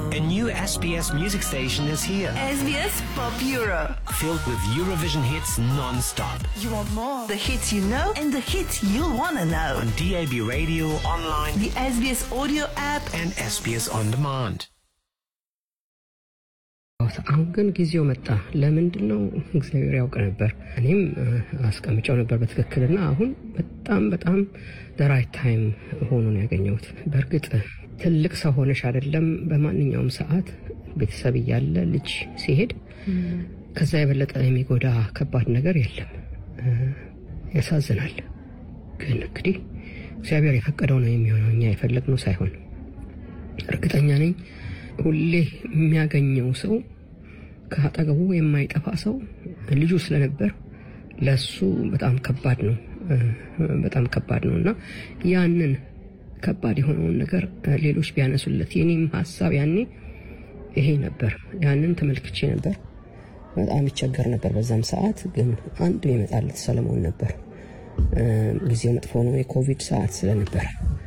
A new SBS music station is here, SBS Pop Euro. filled with Eurovision hits non-stop. You want more? The hits you know and the hits you'll want to know. On DAB radio, online, The SBS audio app. and SBS On Demand. አሁን ግን ጊዜው መጣ። ለምንድን ነው? እግዚአብሔር ያውቅ ነበር። እኔም እ፣ አስቀምጨው ነበር በትክክልና አሁን በጣም በጣም ደራይት ታይም ሆኖ ነው ያገኘሁት። በእርግጥ ትልቅ ሰው ሆነሽ አይደለም በማንኛውም ሰዓት ቤተሰብ እያለ ልጅ ሲሄድ ከዛ የበለጠ የሚጎዳ ከባድ ነገር የለም። እ፣ ያሳዝናል። ግን እንግዲህ እግዚአብሔር የፈቀደው ነው የሚሆነው፣ እኛ የፈለግነው ሳይሆን እርግጠኛ ነኝ ሁሌ የሚያገኘው ሰው ከአጠገቡ የማይጠፋ ሰው ልጁ ስለነበር ለሱ በጣም ከባድ ነው እ፣ በጣም ከባድ ነው እና ያንን ከባድ የሆነውን ነገር እ፣ ሌሎች ቢያነሱለት የኔም ሀሳብ ያኔ ይሄ ነበር። ያንን ተመልክቼ ነበር። በጣም ይቸገር ነበር በዛም ሰዓት። ግን አንድ የመጣለት ሰለሞን ነበር። እ፣ ጊዜው መጥፎ ነው፣ የኮቪድ ሰዓት ስለነበረ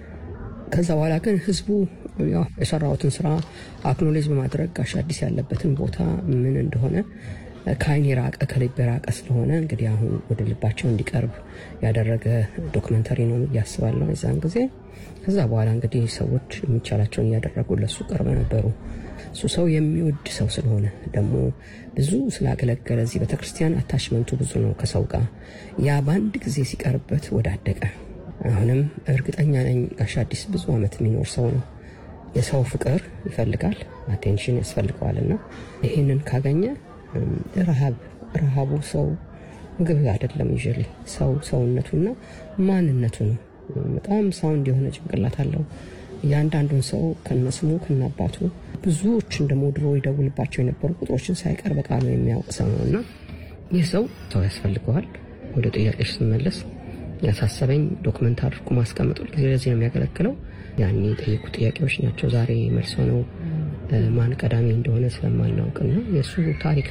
ከዛ በኋላ ግን ህዝቡ ያው የሰራሁትን ስራ አክኖሌጅ በማድረግ ጋሽ አዲስ ያለበትን ቦታ ምን እንደሆነ ከአይን የራቀ ከልብ የራቀ ስለሆነ እንግዲህ አሁን ወደ ልባቸው እንዲቀርብ ያደረገ ዶክመንተሪ ነው እያስባለሁ የዛን ጊዜ። ከዛ በኋላ እንግዲህ ሰዎች የሚቻላቸውን እያደረጉ ለሱ ቅርብ ነበሩ። እሱ ሰው የሚወድ ሰው ስለሆነ ደግሞ ብዙ ስላገለገለ እዚህ ቤተክርስቲያን አታችመንቱ ብዙ ነው ከሰው ጋር ያ በአንድ ጊዜ ሲቀርበት ወዳደቀ አሁንም እርግጠኛ ነኝ ጋሽ አዲስ ብዙ ዓመት የሚኖር ሰው ነው። የሰው ፍቅር ይፈልጋል፣ አቴንሽን ያስፈልገዋል እና ይህንን ካገኘ እም፣ ረሃብ ረሃቡ ሰው ምግብ አይደለም ይዤ ሰው ሰውነቱና ማንነቱ ነው። በጣም ሳውንድ የሆነ ጭንቅላት አለው። እያንዳንዱን ሰው ከነስሙ ከነአባቱ ብዙዎችን ደግሞ ድሮ ይደውልባቸው የነበሩ ቁጥሮችን ሳይቀር በቃሉ የሚያውቅ ሰው ነው እና ይህ ሰው ሰው ያስፈልገዋል። ወደ ጥያቄሽ ስመለስ ያሳሰበኝ ዶክመንት አድርጎ ማስቀመጡ ጊዜ ለዚህ ነው የሚያገለግለው። ያኔ የጠየቁ ጥያቄዎች ናቸው ዛሬ መልሶ ነው እ፣ ማን ቀዳሚ እንደሆነ ስለማናውቅና የእሱ ታሪክ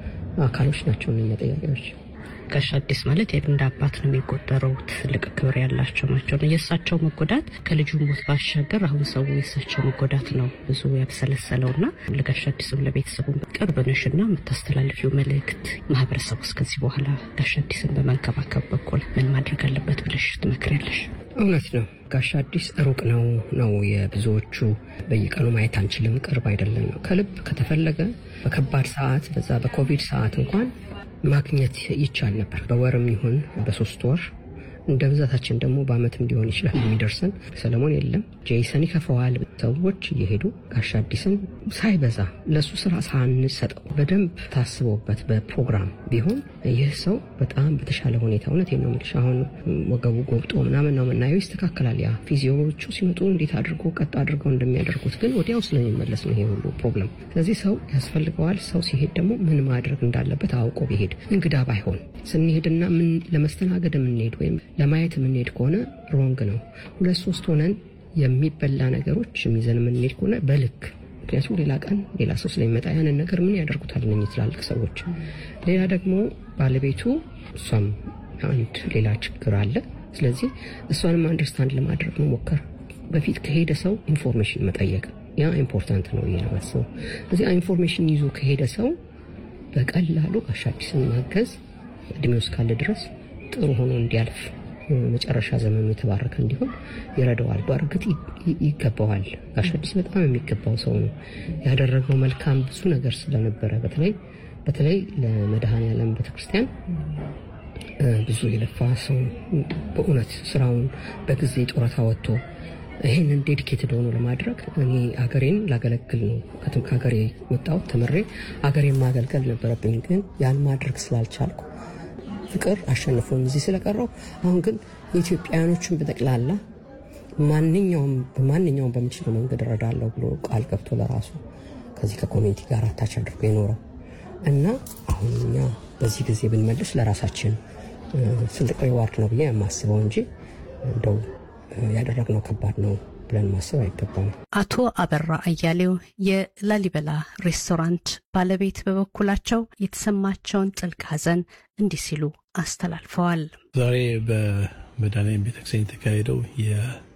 አካሎች ናቸው እነኛ ጥያቄዎች። ጋሽ አዲስ ማለት እንደ አባት ነው የሚቆጠረው። ትልቅ ክብር ያላቸው ናቸው። የእሳቸው መጎዳት ከልጁ ሞት ባሻገር አሁን ሰው የእሳቸው መጎዳት ነው ብዙ ያብሰለሰለው እና ለጋሽ አዲስም ለቤተሰቡ ቅርብ ነሽ እና የምታስተላልፊው መልእክት ማህበረሰቡ እስከዚህ በኋላ ጋሽ አዲስን በመንከባከብ በኩል ምን ማድረግ አለበት ብለሽ ትመክሪያለሽ? እውነት ነው። ጋሽ አዲስ ሩቅ ነው ነው የብዙዎቹ በየቀኑ ማየት አንችልም፣ ቅርብ አይደለም ነው። ከልብ ከተፈለገ በከባድ ሰዓት በዛ በኮቪድ ሰዓት እንኳን ማግኘት ይቻል ነበር። በወርም ይሁን በሶስት ወር እንደ ብዛታችን ደግሞ በአመትም ሊሆን ይችላል የሚደርሰን። ሰለሞን የለም፣ ጄይሰን ይከፈዋል። ሰዎች እየሄዱ ጋሽ አዲስን ሳይበዛ ለእሱ ስራ ሳንሰጠው በደንብ ታስቦበት በፕሮግራም ቢሆን ይህ ሰው በጣም በተሻለ ሁኔታ እውነት ነው የምልሽ አሁን ወገቡ ጎብጦ ምናምን ነው የምናየው። ይስተካከላል። ያ ፊዚዮዎቹ ሲመጡ እንዴት አድርጎ ቀጥ አድርገው እንደሚያደርጉት ግን ወዲያው ስለሚመለስ ነው ይሄ ሁሉ ፕሮብለም። ስለዚህ ሰው ያስፈልገዋል። ሰው ሲሄድ ደግሞ ምን ማድረግ እንዳለበት አውቆ ቢሄድ እንግዳ ባይሆን ስንሄድና ምን ለመስተናገድ የምንሄድ ወይም ለማየት የምንሄድ ከሆነ ሮንግ ነው። ሁለት ሶስት ሆነን የሚበላ ነገሮች የሚዘን የምንሄድ ከሆነ በልክ ምክንያቱም ሌላ ቀን ሌላ ሰው ስለሚመጣ ያንን ነገር ምን ያደርጉታል እነኝህ ትላልቅ ሰዎች። ሌላ ደግሞ ባለቤቱ እሷም አንድ ሌላ ችግር አለ። ስለዚህ እሷንም አንደርስታንድ ለማድረግ መሞከር፣ በፊት ከሄደ ሰው ኢንፎርሜሽን መጠየቅ ያ ኢምፖርታንት ነው ብዬ ነው የማስበው። ስለዚህ ኢንፎርሜሽን ይዞ ከሄደ ሰው በቀላሉ ጋሽ አዲስን ማገዝ እድሜው እስካለ ድረስ ጥሩ ሆኖ እንዲያልፍ መጨረሻ ዘመኑ የተባረከ እንዲሆን ይረዳዋል። በእርግጥ ይ- ይገባዋል። ጋሽ አዲስ በጣም የሚገባው ሰው ነው። ያደረገው መልካም ብዙ ነገር ስለነበረ በተለይ በተለይ ለመድኃኔዓለም ቤተክርስቲያን እ፣ ብዙ የለፋ ሰው በእውነት ስራውን በጊዜ ጡረታ ወጥቶ ይህንን ዴዲኬትድ ሆኖ ለማድረግ እኔ አገሬን ላገለግል ነው ከትም- ከሀገሬ ወጣሁት ተምሬ አገሬን ማገልገል ነበረብኝ። ግን ያን ማድረግ ስላልቻልኩ ፍቅር አሸንፎኝ እዚህ ስለቀረው አሁን ግን የኢትዮጵያውያኖችን በጠቅላላ ማንኛውም በማንኛውም በምችለው መንገድ እረዳለሁ ብሎ ቃል ገብቶ ለራሱ ከዚህ ከኮሚኒቲ ጋር አታች አድርጎ የኖረው እና አሁን እኛ በዚህ ጊዜ ብንመልስ ለራሳችን እ፣ ትልቅ ሪዋርድ ነው ብዬ የማስበው እንጂ እንደው እ፣ ያደረግነው ከባድ ነው ብለን ማሰብ አይገባም። አቶ አበራ አያሌው የላሊበላ ሬስቶራንት ባለቤት በበኩላቸው የተሰማቸውን ጥልቅ ሐዘን እንዲህ ሲሉ አስተላልፈዋል። ዛሬ በመድኃኔዓለም ቤተክርስቲያን የተካሄደው